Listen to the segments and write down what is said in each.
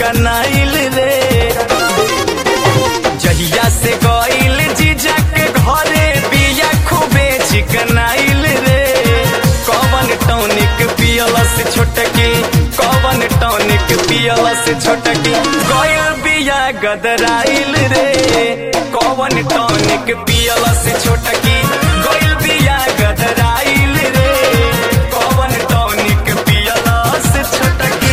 चिकनाइल रे जहिया से गइल जीजा के घरे बिया खूबे चिकनाइल रे कवन टॉनिक पियला से छोटकी कवन टॉनिक पियला से छोटकी गइल बिया गदराइल रे कवन टॉनिक पियला से छोटकी गइल बिया गदराइल रे कवन टॉनिक पियला से छोटकी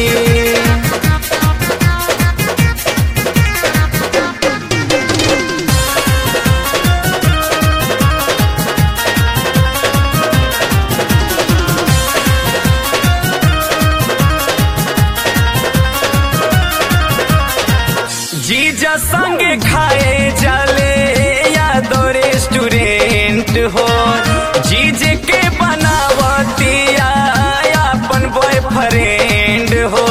जीजा संगे खाए जाले यादो रेस्टोरेंट हो जीजे के बनावतिया अपन बॉयफ्रेंड हो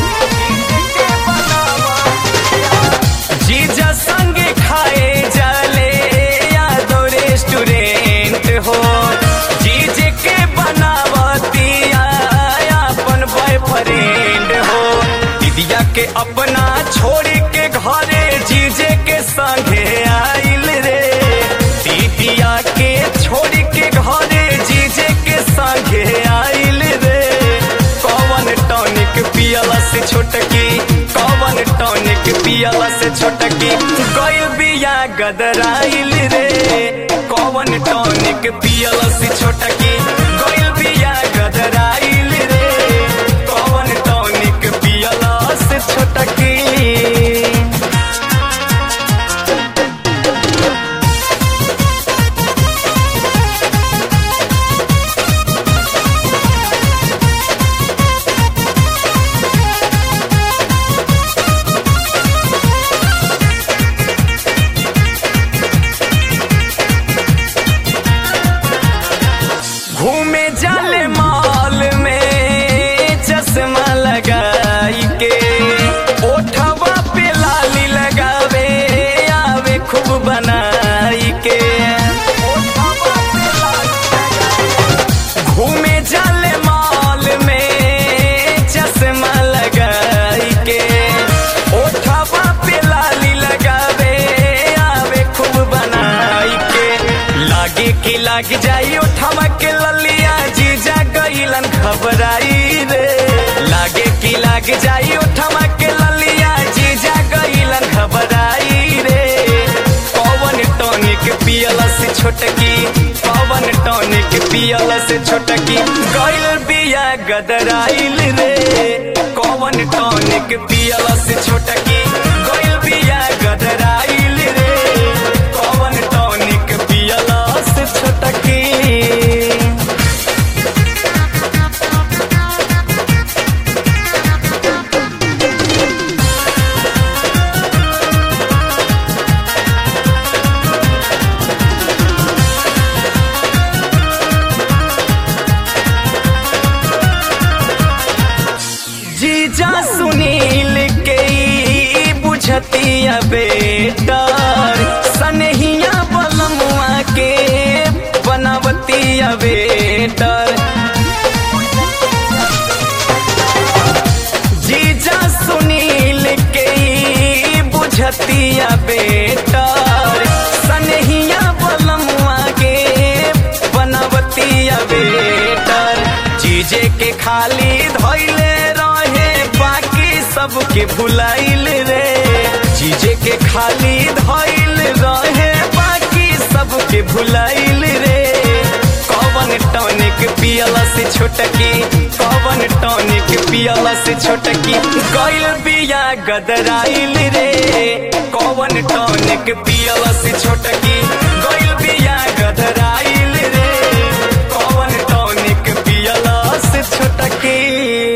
जीजा संगे खाए जाले यादो रेस्टोरेंट हो जीजे के बनावतिया अपन बॉयफ्रेंड हो दीदिया के अपना छोड़ के घरे जीजे के संगे आइल रे दीदिया के छोड़ के घरे जीजे के संगे आइल रे कौन टॉनिक पियला से छोटकी कौन टॉनिक पियला से छोटकी गइल बिया गदराइल रे कौन टॉनिक पियला से छोटकी गइल बिया गदराइल रे कौन टॉनिक पियला से छोटकी घूमे जाले मॉल में चश्मा लगाई के ओठवा पे लाली लगावे आवे खूब बनाई के घूमे जाले मॉल में चश्मा लगाई के ओठवा पे लाली लगावे आवे खूब बनाई के लागे कि लाग जाई ओठवा के ललिया जीजा गईलन घबराई रे लागे कि लाग जाई ओठवा के ललिया जीजा गईलन घबराई रे पवन टॉनिक पियला से छोटकी पवन टॉनिक पियला से छोटकी गइल बिया गदराइल रे कौन टॉनिक पियला से छोटकी गइल बिया गदराइल रे कौन टॉनिक पियला से छोटकी जीजा सुनील के ई बुझतिया बेटर सनहिया बलमुआ के बनावतिया बेटर जीजा सुनील के ई बुझतिया बेटर सनहिया बलमुआ के बनावतिया बेटर जीजे के खाली धैले रहे बाकी सबके भुलाइल रे जीजे के खाली धैल रहे बाकी सबके भुलाइल रे कौन टॉनिक पियला से छोटकी कौन टॉनिक पियला से छोटकी गइल बिया गदराइल रे कौन टॉनिक पियला से छोटकी गइल बिया गदराइल रे कौन टॉनिक पियला से छोटकी